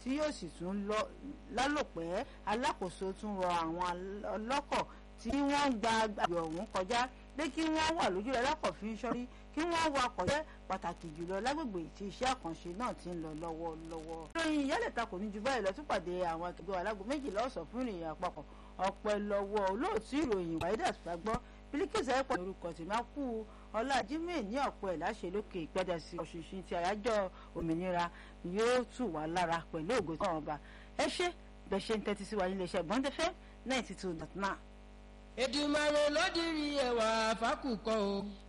tí yóò sì tún lọ lálòpẹ́ alákòóso tún rọ àwọn ọlọ́kọ̀ tí wọ́n ń gba agbègbè ọ̀hún kọjá pé kí wọ́n wà lójú rẹ̀ lọ́kọ̀ fi ń ṣọ́rí kí wọ́n wakọ̀ jẹ́ pàtàkì jùlọ lágbègbè tí iṣẹ́ àkànṣe náà ti ń lọ lọ́wọ́lọ́wọ́. ìròyìn ìyálẹ̀ta kò ní ju báyìí lọ tún pàdé àwọn akẹgbẹ́ alágo méjìlá ọ̀sán fún ìròyìn àpapọ̀ ọ̀pẹ lọ́wọ́ olóòtú ìròyìn wàhídà fagbọ́ bílíkìsì ẹ̀pọ̀ orúkọ tí máa kú ọlá jimoh ní ọ̀pọ̀ ẹ̀ láṣẹ lókè ìpẹ́dẹ̀sí ọ̀ṣunṣun ti àyájọ́ òmìnira yóò tù wá lára pẹ̀lú ògo tí wọ́n bá ẹ ṣe bẹ́ẹ̀ ṣe ń tẹ́tí sí wa nílé iṣẹ́ gbọ́ndẹ́fẹ́ ninety two dot nine. Èdùmàrè ló dirí ẹwà fákùkọ o.